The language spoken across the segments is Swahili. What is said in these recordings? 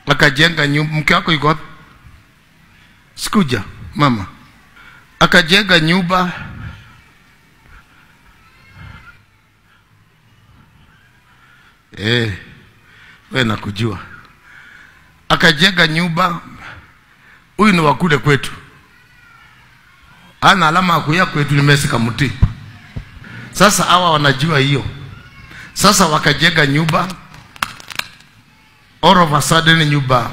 akajenga nyumba. Mke wako yuko wapi? Sikuja mama, akajenga nyumba eh, we nakujua. Akajenga nyumba. Huyu ni wakule kwetu, ana alama ya kuya kwetu ni Messi Kamuti. Sasa hawa wanajua hiyo. Sasa wakajenga nyumba, all of a sudden nyumba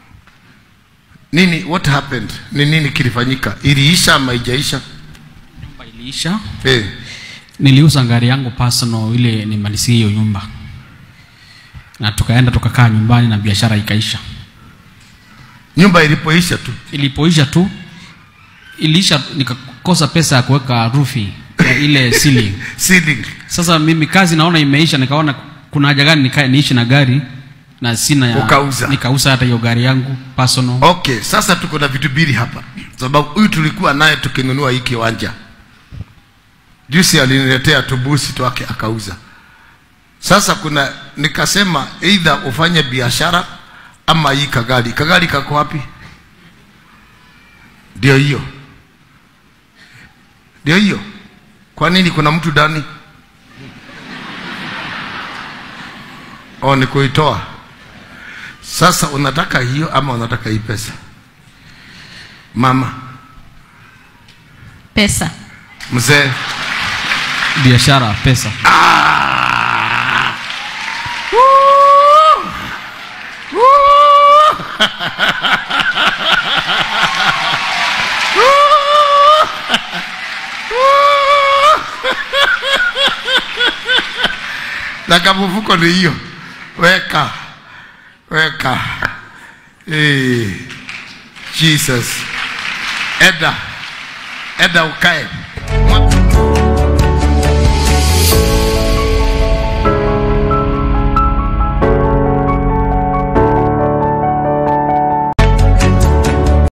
nini, what happened? Ni nini kilifanyika? Iliisha ama haijaisha? Nyumba iliisha. Eh, Niliuza gari yangu personal ile nimalizie hiyo nyumba, na tukaenda tukakaa nyumbani na biashara ikaisha. nyumba ilipoisha tu Ilipoisha tu iliisha, nikakosa pesa ya kuweka rufi ya ile ceiling. ceiling. Sasa mimi kazi naona imeisha, nikaona kuna haja gani nikae niishi na gari na sina ya Ukauza. nikauza hata hiyo gari yangu personal. Okay, sasa tuko na vitu mbili hapa, sababu huyu tulikuwa naye tukinunua hii kiwanja juzi, aliniletea tubusi twake akauza. Sasa kuna nikasema either ufanye biashara ama hii kagari. Kagari kako wapi? Ndio hiyo, ndio hiyo. Kwa nini kuna mtu ndani? Oh, ni kuitoa. Sasa unataka hiyo ama unataka hii pesa? Mama Pesa. mzee, Biashara, pesa. na kamfuko ni hiyo, weka weka. Hey, Jesus, eda eda ukae